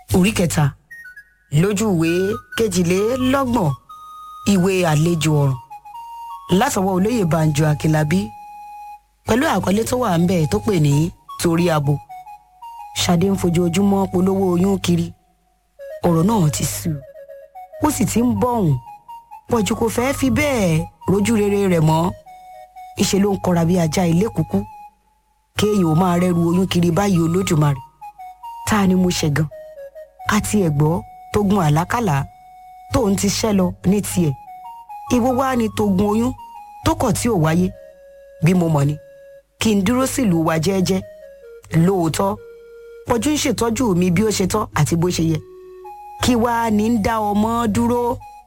orí kẹta lójú ìwé kejìlélọ́gbọ̀n ìwé àlejò ọ̀ràn látọwọ́ olóyè banjo akínlábí pẹ̀lú àkọlé tó wà ń bẹ̀ tó pè ní torí abo ṣadé ń fojoojúmọ́ polówó oyún kiri ọ̀rọ̀ náà ti sú ó sì ti ń bọ̀hùn pọ̀jù kò fẹ́ fi bẹ́ẹ̀ rojú rere rẹ̀ mọ́ ìṣe ló ń kọra bí ajá ilé kúkú kéèyàn ò máa rẹ́rù oyún kiri báyìí olódùmarè ta ni mo ṣe gan àti ẹ̀gbọ́ tó gun àlákàlà tóun ti ṣẹ́ lọ ní tiẹ̀ ìwọ wá ni tó gun oyún tó kọ̀ tí ò wáyé bí mo mọ̀ ni kí n dúró sílùú wa jẹ́ẹ́jẹ́ lóòótọ́ pọ̀jù ń ṣètọ́jú mi bí ó ṣe tọ́ àti bó ṣe yẹ kí wàá ní ń dá ọmọ dúró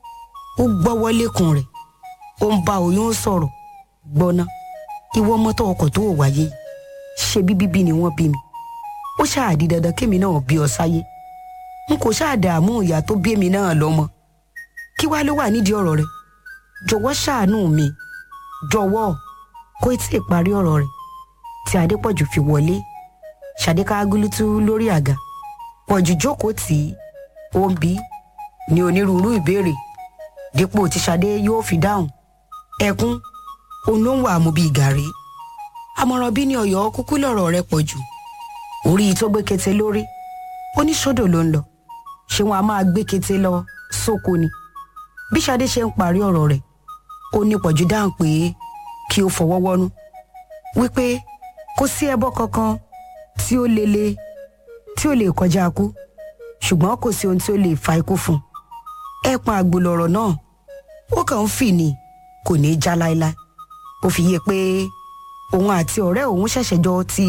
ó gbọ́wọ́ lẹ́kùn rẹ̀ ó ń bá oyún sọ̀rọ̀ gbọ́ná ìwọ ọmọ tó ọkọ̀ tó ò wáyé ṣe bí bíbí ni wọ́n bí mi ó ṣáàdì dandan kémi náà bí ọ sáyé n kò ṣáàdààmú ìyá tó bí èmi náà lọ́mọ kí wàá ló wà nídìí ọ̀rọ̀ rẹ̀ jọ̀wọ́ ṣàánú mi jọ̀wọ́ kó tí ì parí ọ̀rọ̀ rẹ̀ tí adépọ̀jù fi wọlé ṣàdéká gúlútú lórí àga pọ̀jù jókòó tì í ó ń bí ní onírúurú ìbéèrè dípò tí ṣadé yóò fi dáhùn ẹkún òun ló ń wà mú bíi gàrí àmọ̀ràn bí ní ọ̀yọ́ kúkú lọ̀rọ̀ rẹ̀ pọ̀ jù orí tó gbé kété lórí ó ní sódò ló ń lọ ṣé wọn a máa gbé kété lọ sóko ni bí ṣadé ṣe ń parí ọ̀rọ̀ rẹ̀ ó ní pọ̀jù dáhùn pé kí ó fọwọ́ wọ́nú wípé kò sí ẹbọ kankan tí ó lele tí ó lè kọjá kú ṣùgbọ́n kò sí ohun tí ó lè fa ikú fún un ẹ̀pọ̀n àgbò lọ̀rọ̀ náà ó kàn ń fì ní kò ní í já láéláé ó fi yé pé òun àti ọ̀rẹ́ òun ṣẹ̀ṣẹ̀ jọ ti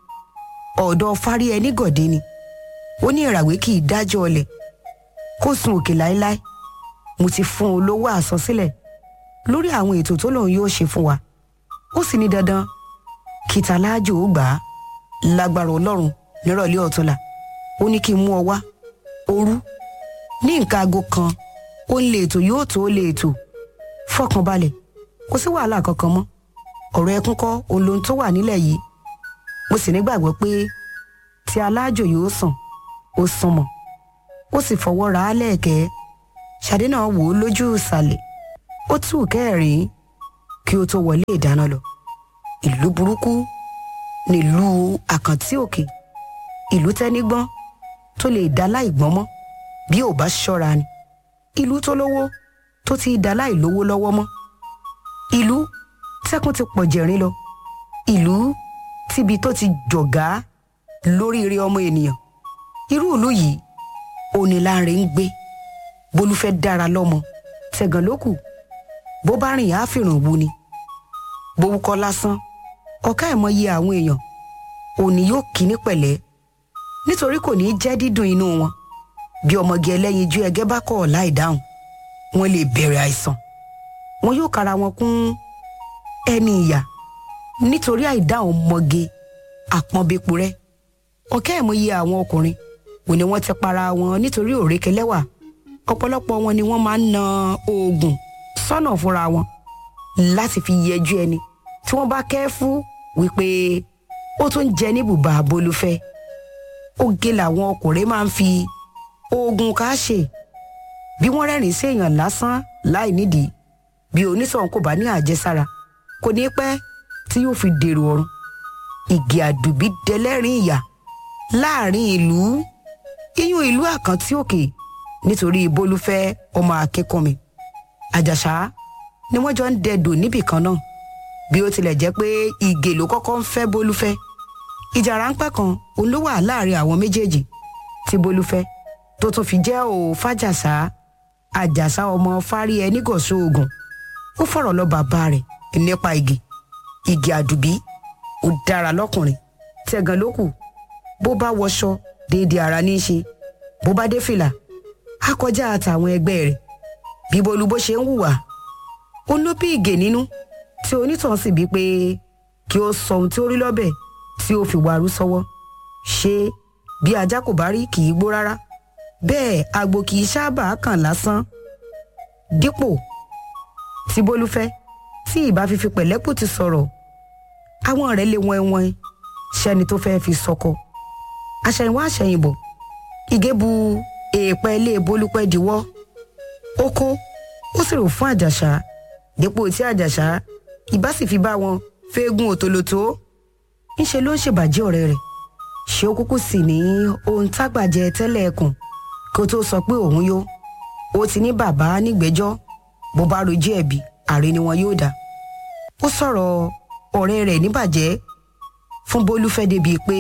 ọ̀dọ̀ fárí ẹni gọ̀dé ni ó ní ìràwé kì í dájọ́ ọlẹ̀ kó sun òkè láéláé mo ti fún un lówó àsansílẹ̀ lórí àwọn ètò tó lòun yóò ṣe fún wa ó sì ní dandan kìtà láàjò ó gbà á lágbára ọlọ́run nírọ̀lẹ́ ọ̀túnla ó ní kí n mú ọ wá òru ní nǹkan aago kan ó ń lè ètò yóò tó lè ètò fọkànbalẹ̀ kò sí wàhálà kankan mọ́ ọ̀rọ̀ ẹkún kọ́ òun lohun tó wà nílẹ̀ yìí mo sì nígbàgbọ́ pé tí aláàjò yóò sàn ó sàn mọ́ ó sì fọwọ́ ra á lẹ́ẹ̀kẹ́ ṣàdé náà wò ó lójú ìsàlẹ̀ ó tú kẹrin kí ó tó wọlé ìdáná lọ ìlú burúkú nílùú àkàntí òkè ìlú tẹ́nígbọ́n tó lè dá láìgbọ́n mọ́ bí ò bá ṣọ́ra ni ìlú tó lówó tó ti dá láìlówó lọ́wọ́ mọ́ ìlú tẹ́kùn ti pọ̀ jẹ̀rín lọ ìlú tíbi tó ti jọ̀gá lóríire ọmọ ènìyàn irú ìlú yìí oníláre ń gbé bolúfẹ́ dára lọ́mọ tẹ̀gàn ló kù bó bá rìn á fìràn wu ni bówúkọ́ lásán ọ̀ká ẹ̀ mọyì àwọn èèyàn òní yóò kíní pẹ̀lẹ́ nítorí kò ní í jẹ́ dídùn inú wọn bí ọmọge ẹlẹ́yinjú ẹgẹ́ bá kọ̀ láì dáhùn wọn lè bẹ̀rẹ̀ àìsàn wọn yóò kára wọn kún ẹni ìyà nítorí àìdáhùn ọmọge àpọ́nbẹ́po rẹ ọ̀kẹ́ ẹ̀mọye àwọn ọkùnrin òní wọ́n ti para wọn nítorí òrékelẹ́wà ọ̀pọ̀lọpọ̀ wọn ni wọ́n máa ń na oògùn sọ́nà fúnra wọn láti fi yẹjú ẹni tí wọ́n bá kẹ́ fún wípé ó tún jẹ ní bùbá bolúfẹ́ oge làwọn ọkùnrin máa ń fi oògùn ká ṣe bí wọ́n rẹ́rìn sí èèyàn lásán láì nídìí bí onítọ̀hún kò bá ní àjẹsára kò ní pẹ́ tí yóò fi dèrò ọ̀run ìgè àdùbí dẹlẹ́rìn ìyà láàrin ìlú iyún ìlú àkántí òkè nítorí bolúfẹ́ ọmọ akẹ́kọ̀ọ́ mi àjàṣà ni wọ́n jọ ń dẹdò níbì kan náà bí ó tilẹ̀ jẹ́ pé ìgè ló kọ́kọ́ ń fẹ́ bolúfẹ́ ìjà ráńpẹ́ kan òun ló wà láàrin àwọn méjèèjì tí bolúfẹ́ tó tún fi jẹ́ ò fàjàṣà àjàṣà ọmọ fárí ẹni gọ̀ọ́sọ ogun ó fọ̀rọ̀ lọ bàbá rẹ̀ nípa igi igi àdùbí ó dára lọ́kùnrin tẹ̀gàn ló kù bó bá wọṣọ déédéé ara ní í ṣe bó bá dé fìlà á kọjá àtàwọn ẹgbẹ́ rẹ̀ bí bolú bó ṣe ń hùwà ó ló bí ìgè nínú tí onítàn sì bí pé kí ó sọ ohun tí ó rí lọ́bẹ̀ tí ó fi wàrú sọ́wọ́ ṣé bí ajá kò bá rí kì í gbó rárá bẹ́ẹ̀ agbo kì í sábà kàn lásán dípò tí bólú fẹ́ tí ìbá fífi pẹ̀lẹ́pù ti sọ̀rọ̀ àwọn rẹ̀ lè wọ́n wọ́n ṣẹ́ni tó fẹ́ẹ́ fi sọkọ àṣẹ̀yìnwá àṣẹ̀yìnbọ̀ ìgé bu èèpẹ̀ ilé bolúpẹ́ diwọ́ ó kó ó sì rò fún àjàṣà dípò tí àjàṣà ìbá sì fi bá wọn fẹ́ẹ́gùn òtòlótó ńṣe ló ń ṣèbàjẹ́ ọ̀rẹ́ rẹ̀ ṣé ó kúkú sì ní ohun tágbàjẹ tẹ́lẹ̀ ẹkùn kó tó sọ pé òun yó ó ti ní bàbá nígbẹ́jọ́ bó bá rojú ẹ̀bi ààrẹ ni wọn yóò dá ó sọ̀rọ̀ ọ̀rẹ́ rẹ̀ níbàjẹ́ fún bólúfẹ́ débi pé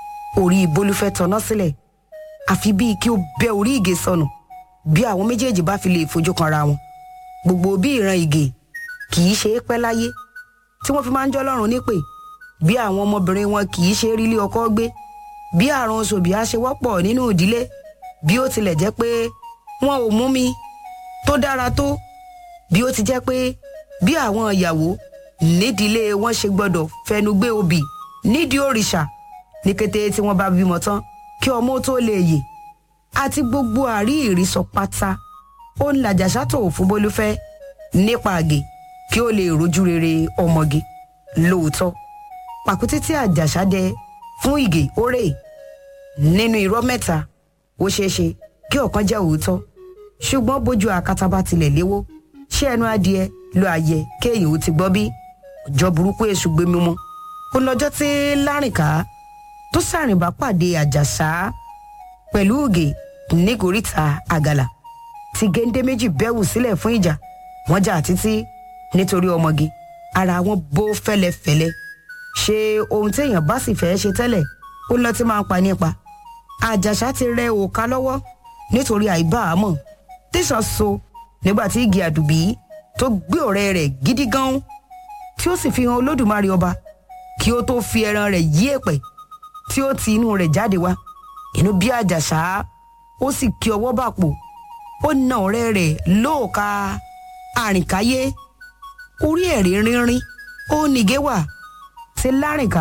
orí bólúfẹ́ tọ́ná sílẹ̀ àfi bíi kí ó bẹ́ orí ìgè sọnù bí àwọn méjèèjì bá fi lè fojú kanra wọn gbogbo bí ìran ìgè kì í ṣe é pẹ́ láyé tí wọ́n fi máa ń jọ́ lọ́rùn nípè bí àwọn ọmọbìnrin wọn kì í ṣe rí ilé ọkọ gbé bí àrùn oṣòbí á ṣe wọ́pọ̀ nínú ìdílé bí ó tilẹ̀ jẹ́ pé wọn ò mú mi tó dára tó bí ó ti jẹ́ pé bí àwọn ìyàwó nídìílé wọn ṣe gbọ́dọ̀ fẹnu gbé obì nídìí òrìṣà ní kété tí wọ́n bá bímọ tán kí ọmọ tó lè yè àti gbogbo àrí ìrísọ pátá ó ń làjàṣà tó fún bólúfẹ́ nípa àgè kí ó lè rojú rere ọmọge lóòótọ́ pàkúté tí àjàṣà dẹ fún ìgè orè nínú irọ́ mẹ́ta ó ṣeé ṣe kí ọ̀kan jẹ́ òótọ́ ṣùgbọ́n bójú àkàtàbà tilẹ̀ léwó ṣé ẹnu adìẹ ló àyẹ kéèyàn ó ti gbọ́ bí ọjọ́ burúkú èṣù gbé mímú ó lọ́jọ́ tí lárìnká tó sàrìnbá pàdé àjàṣà pẹ̀lú ògè nígòríta àgàlà tí géńdé méjì bẹ́wù sílẹ̀ fún ìjà wọ́n jà títí nítorí ọmọge ara wọn bó fẹ́lẹ́fẹ́lẹ́ ṣe ohun téèyàn bá sì fẹ́ ṣe tẹ́lẹ̀ ó lọ tí máa ń pa nípa àjàṣà ti rẹ òòka lọ́wọ́ nítorí àìbáàmọ̀ tẹ̀sán so nígbà tí igi àdùbí tó gbé ọ̀rẹ́ rẹ̀ gidi gan tí ó sì fi hàn olódùmarè ọba kí ó tó fi ẹran rẹ̀ yí èpẹ̀ tí ó ti inú rẹ̀ jáde wá inú bí àjàṣà ó sì kí ọwọ́ bàpò ó na ọ̀rẹ́ rẹ̀ lóòka àrìnkáyé orí ẹ̀rí rínrín ó nìgé wà tí lárìnká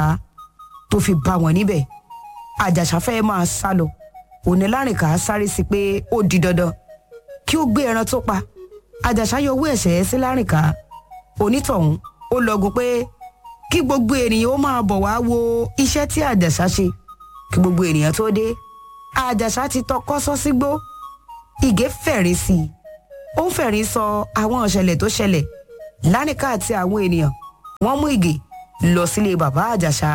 tó fi bá wọn níbẹ̀ àjàṣà fẹ́ máa sá lọ òní lárìnká sáré sí pé ó di dandan kí ó gbé ẹran tó pa àjàṣà yọ owó ẹ̀ṣẹ̀ sí lárìnká onítọ̀hún ó lọgun pé kí gbogbo ènìyàn ó máa bọ̀ wá wo iṣẹ́ tí àjàṣà ṣe kí gbogbo ènìyàn tó dé àjàṣà ti tọkọ́ sọ sígbó ìgé fẹ̀rí sí i ó ń fẹ̀rí sọ àwọn ìṣẹ̀lẹ̀ tó ṣẹlẹ̀ lánìká àti àwọn ènìyàn wọ́n mú ìgè lọ sílé bàbá àjàṣà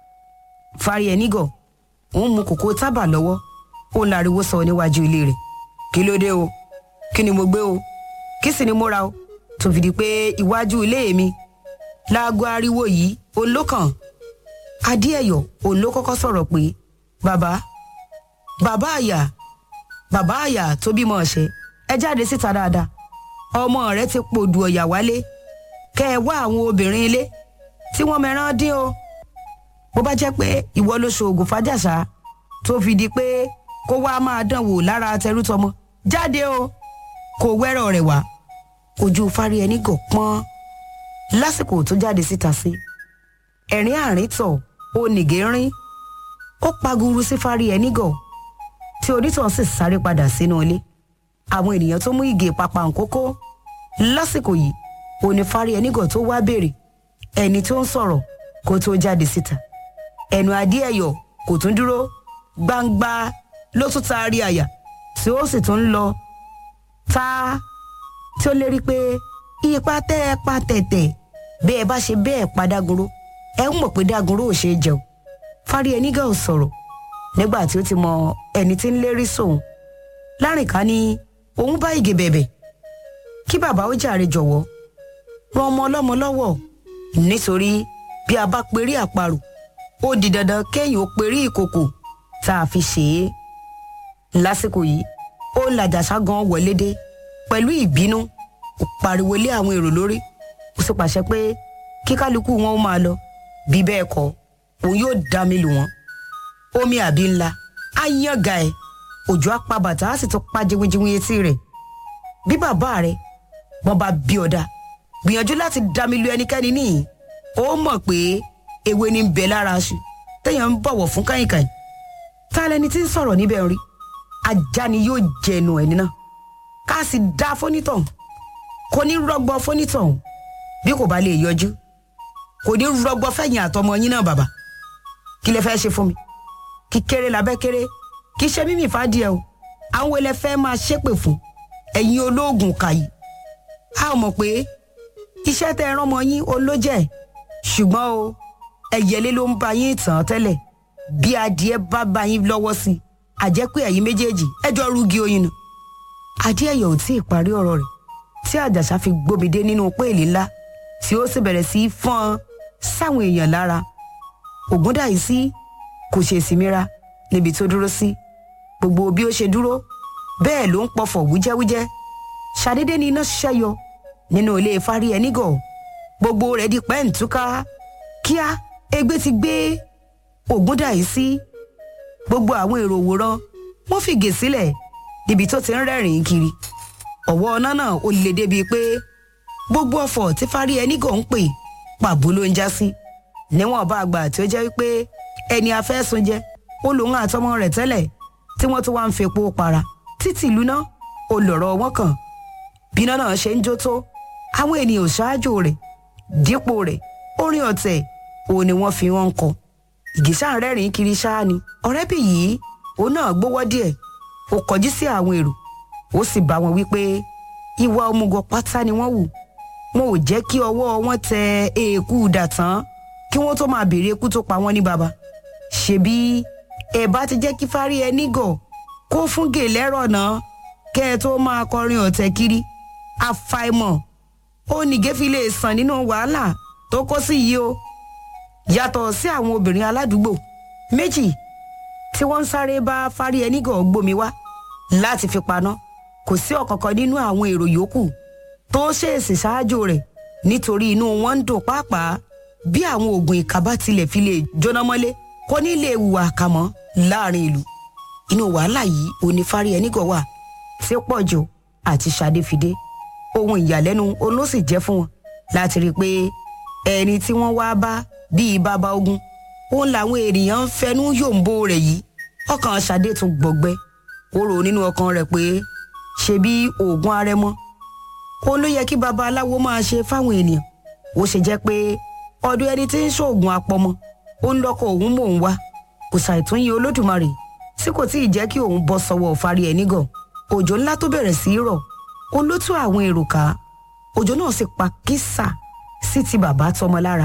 fari ẹnigọ̀ òun mu kòkó tábà lọ́wọ́ ó ń lariwo sọ níwájú ilé rẹ̀ kí ló dé o kí ni mo gbé o kí sì ni mo ra o tó fi di pé iwájú ilé mi láago ariwo yìí òun ló kàn adéẹyọ òun ló kọ́kọ́ sọ̀rọ̀ pé bàbá bàbá àyà bàbá àyà tó bímọ ọ̀sẹ̀ ẹ jáde síta dáadáa ọmọ rẹ ti pòdù ọ̀yà wálé kẹ ẹ wá àwọn obìnrin ilé tí wọ́n mẹ́ràn dín o bó bá jẹ́ pé ìwọ ló ṣoògùn fàjàṣà tó fi di pé kó wá máa dán wò lára tẹrútọmọ jáde o kò wẹ́rọ̀ rẹ̀ wá ojú fárí ẹni gò pọ́n lásìkò tó jáde síta sí ẹ̀rín àárín tọ̀ ó nìgé rín ó paguru sí fárí ẹni gọ̀ tí onítàn sì sáré padà sínú ilé àwọn ènìyàn tó mú ìgè pàpà nkókó lásìkò yìí òní fárí ẹni gọ̀ tó wá béèrè ẹni tó ń sọ̀rọ̀ kó tó jáde síta ẹnu adé ẹ̀yọ̀ kò tún dúró gbangba ló tún taari àyà tí ó sì tún lọ tá tí ó lérí pé ipa tẹ́ ẹ pa tẹ̀tẹ̀ bẹ́ẹ̀ bá ṣe bẹ́ẹ̀ pa dágunró ẹ ń mọ̀ pé dágunró ò ṣe é jẹun fárí ẹnigà ò sọ̀rọ̀ nígbà tí ó ti mọ ẹni tí ń lérí sóun lárìnká ní òun bá ìgè bẹ̀bẹ̀ kí bàbá ó jàre jọ̀wọ́ ran ọmọ ọlọ́mọ lọ́wọ́ nítorí bí a bá perí àparò ó di dandan kéèyàn ó perí ìkòkò tá a fi ṣe é lásìkò yìí ó làjàṣà gan wọlé dé pẹ̀lú ìbínú ó pariwo lé àwọn èrò lórí ó sì pàṣẹ pé kí kálukú wọn ó máa lọ bí bẹ́ẹ̀ kọ́ òun yóò dá mi lù wọ́n omi àbí ńlá á yànga ẹ̀ òjò á pa bàtà á sì tún pa jiwinjiwin etí rẹ̀ bí bàbá rẹ̀ wọ́n bá bí ọ̀dà gbìyànjú láti dá mi lu ẹnikẹ́ni níyìn ó mọ̀ pé ewé ní ń bẹ lára aṣù téèyàn ń bọ̀wọ̀ fún káyìnkáyìn ta lẹni tí ń sọ̀rọ̀ níbẹ̀ rí ajá ni yóò jẹnu ẹni náà ká sì dá fónítọ̀hún kò ní rọgbọ fónítọ̀hún bí kò bá lè yọjú kò ní rọgbọ fẹ̀yìn àtọmọ yín náà bàbá kí lẹ fẹ́ ṣe fún mi kí kéré labẹ́ kéré kì í ṣe mímì fàdíẹ o àwọn ilẹ̀ fẹ́ máa ṣépè fún ẹ̀yin olóògùn kàyí a ò mọ̀ pé iṣẹ́ tẹ́ ẹ rán ọmọ yín olójẹ́ ṣùgbọ́n o ẹ̀yẹlé ló ń ba yín tàn tẹ́lẹ̀ bí adìẹ bá ba yín lọ́wọ́ sí i àjẹ́ pé ẹ̀yin méjèèjì ẹjọ́ rúgi oyin nù. adéẹ̀yọ̀ ò tí ì parí ọ̀rọ̀ rẹ̀ tí àjàṣà fi gbómìdé nínú péèlì ńlá tí ó sì bẹ̀rẹ̀ sí í fọ́n sáwọn èèyàn lára ògúndàyísí kò ṣe ìsinmira níbi tó dúró sí gbogbo bí ó ṣe dúró bẹ́ẹ̀ ló ń pọfọ̀ wújẹ́wújẹ́ ṣàdédé ni iná ṣẹ́yọ nínú ilé fárí ẹnigọ̀ gbogbo rẹ̀ di pẹ́ǹtúká kíá egbé ti gbé ògúndàyísí gbogbo àwọn èrò òwòrán wọn fìgè sílẹ̀ níbi tó ti ń rẹ́rìn-ín kiri ọ̀wọ́ ọ̀nà náà ó le débi pé gbogbo ọ̀fọ̀ tí fárí ẹnigọ̀ ń pè pàbó ló ń já sí níwọ̀n bá àgbà tí ó jẹ́ wípé ẹni afẹ́sùn jẹ́ ó lòun àtọmọ rẹ̀ tẹ́lẹ̀ tí wọ́n tún wá ń fepo para títí ìlú náà ó lọ̀rọ̀ wọn kàn bíná náà ṣe ń jó tó àwọn ènìyàn ṣáájú rẹ̀ dípò rẹ̀ orin ọ̀tẹ̀ òun ni wọ́n fi wọ́n kọ ìgísà rẹ́rìn kiri ṣáá ni ọ̀rẹ́bì yìí òun náà gbówọ́ díẹ̀ ó kọjú sí àwọn èrò ó sì bá wọn wípé ìwà òmùgọ̀ pátá ni wọ́n wù wọn ò jẹ́ kí ọwọ́ wọn tẹ èèkù dàtán kí wọ́n tó máa béèrè ikú tó pa wọ́n ní baba ṣebí ẹ bá ti jẹ́ kí fárí ẹ nígọ̀ kó fún gèlẹ́rọ̀ náà kẹ́ ẹ tó máa kọrin ọ̀tẹ̀ kiri àfàìmọ̀ ó nìgé fi lè sàn nínú wàhálà tó kó sí yìí o yàtọ̀ sí àwọn obìnrin aládùúgbò méjì tí wọ́n ń sáré bá fárí ẹ nígọ̀ gbomi wá láti fi paná kò sí ọ̀kankan nínú àwọn èrò yòókù tó ṣèèsì ṣáájú rẹ̀ nítorí inú wọn ń dùn pàápàá bí àwọn oògùn ìkà bá tilẹ̀ fi lè jóná mọ́lé kò ní lè hùwà kàmọ́ láàrin ìlú inú wàhálà yìí onífárí ẹnìgọ̀ wà tí pọ̀jù àti ṣadéfidé ohun ìyàlẹ́nu olóṣì jẹ́ fún wọn láti rí i pé ẹni tí wọ́n wá bá bíi bàbá ogun òun làwọn ènìyàn ń fẹnu yòǹbó rẹ̀ yìí ọkàn ṣadé tún gbọgbẹ́ ó rò nínú ọkàn rẹ̀ pé ṣebí oògùn arẹmọ òun ló yẹ kí babaláwo máa ṣe fáwọn ènìyàn ó ṣe jẹ́ pé ọdún ẹni tí ń ṣoògùn apọmọ ó ń lọkọ òun mò ń wá kò ṣàìtúnyìn olódùmarè tí kò tí ì jẹ́ kí òun bọ́ sọ́wọ́ fárí ẹ̀ nígọ̀ òjò ńlá tó bẹ̀rẹ̀ sí í rọ̀ ó ló tú àwọn èrò ká òjò náà sì pa kísà sí ti bàbá tọmọ lára